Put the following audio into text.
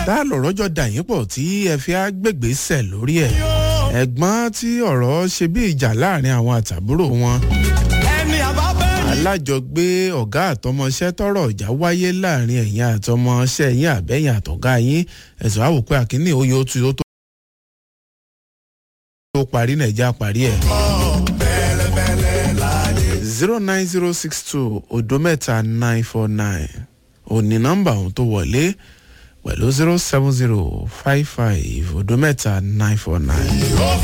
tá a lọ̀rọ̀ jọ dà yín pọ̀ tí ẹ fi á gbègbèsẹ̀ lórí ẹ̀ ẹ̀gbọ́n tí ọ̀rọ̀ ṣe bí ìjà láàrin àwọn àtàbúrò wọn ẹni àbábẹ́ni. alájọgbé ọ̀gá àtọmọṣẹ́ tọrọ ìjà wáyé láàrin ẹ̀yìn àtọmọṣẹ́ yín àbẹ́yìn àtọ̀gá yín ẹ̀sùn àwòpẹ́ àkíní oyè ó tu ó tó tó parí nàìjíríà parí ẹ̀. zero nine zero six two odo mẹ́ta nine four nine òní nọ́mbà ọ̀hún tó wọlé pẹ̀lú zero seven zero five five odo mẹ́ta nine four nine.